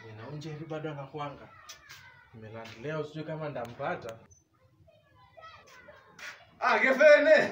na Njeri bado anakuanga. Nimelandi leo sijui kama ndampata. Ah, Gefene.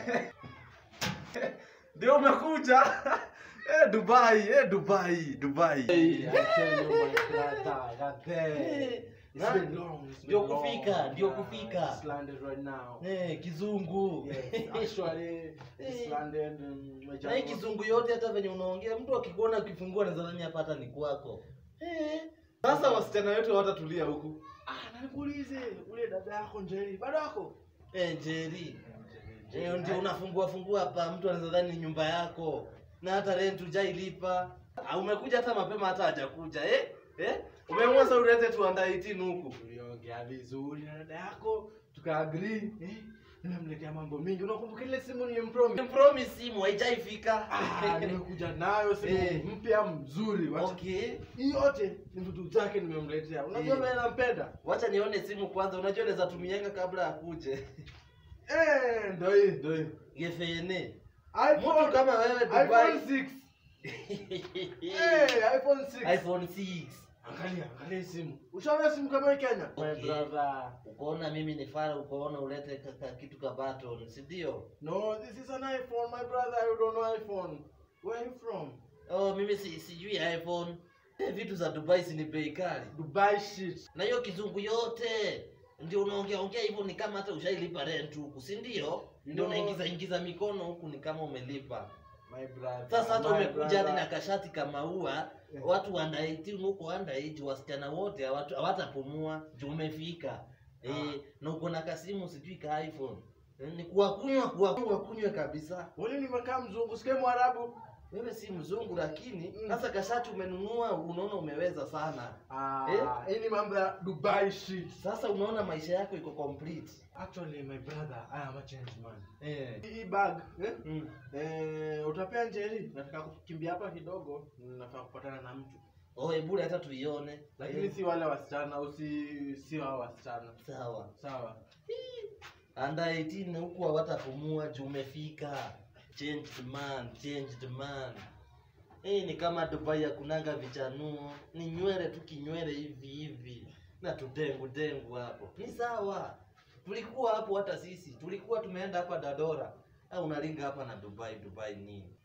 Ndio umekuja. Eh, Dubai, eh, Dubai, Dubai. Hey, I tell you my brother, that there. It's Na- been long. It's been ndio long. kufika, ndio Yeah, kufika. It's landed right now. Eh, kizungu Yes, actually, it's Eh. landed. Um, my na hii kizungu yote hata venye unaongea mtu akikuona ukifungua nadhani hapa hata ni kwako eh. Sasa wasichana wetu hawatatulia huku. Ah, na nikuulize, ule dada yako Njeri bado ako? Eh, Njeri eh, ndio unafungua fungua hapa mtu anaweza dhani ni nyumba yako na hata rent hujailipa Ah, umekuja hata mapema hata hajakuja eh? Eh? Umeamua sasa ulete tu under 18 huku. Tuliongea vizuri na dada yako, tukaagree. Eh, nimemletea mambo mingi. Unakumbuka ile simu nilimpromise? Promise simu haijaifika Ah, nimekuja nayo simu Eh. mpya mzuri. Wacha okay hii yote ni vitu zake nimemletea. Unajua Eh. vile nampenda? wacha nione simu kwanza unajua naweza tumianga kabla akuje Eh, ndio hii, ndio hii. gefene iPhone mtu kama wewe iPhone Dubai 6. Eh, iPhone 6. iPhone 6 Angalia, angalia hii simu. Ushaona simu kama hii Kenya? My Okay. brother. ukaona mimi ni fara ukaona ulete ka, ka, kitu ka button si ndio No, this is an iPhone, my brother. You don't know iPhone. Where are you from? oh mimi si, sijui iphone Eh, vitu za dubai si ni bei kali Dubai shit. na hiyo kizungu yote ndio unaongea ongea hivyo ni kama hata ushailipa rent huku si ndio ndio No. unaingiza ingiza mikono huku ni kama umelipa My brother. sasa hata my umekuja hadi brother. na kashati kama ua watu under 18 huko under age wasichana wote hawatu- hawatapumua juu umefika eh, na uko na kasimu sijui ka iphone Eh, ni kuwakunywa kuwakunywa kunywa kabisa Wale nimekaa mzungu, sikia Mwarabu. wewe si mzungu lakini Mm. sasa kashati umenunua unaona umeweza sana Ah, Eh? hii ni mambo ya Dubai shit. sasa unaona maisha yako iko complete Actually, my brother, I am a changed man. eh. Hii bag, eh? mm. Eh, utapea Njeri. Nataka kukimbia hapa kidogo, nafaa kupatana na mtu. oh ebule hata tuione Lakini Eh, si wale wasichana, usi si hao wasichana. sawa Sawa. anda 18 huku hawatapumua juu umefika changed man changed man hii ni kama dubai ya kunanga vichanuo ni nywele tu kinywele hivi hivi na tudengu dengu hapo ni sawa tulikuwa hapo hata sisi tulikuwa tumeenda hapa dadora au unalinga hapa na dubai dubai nini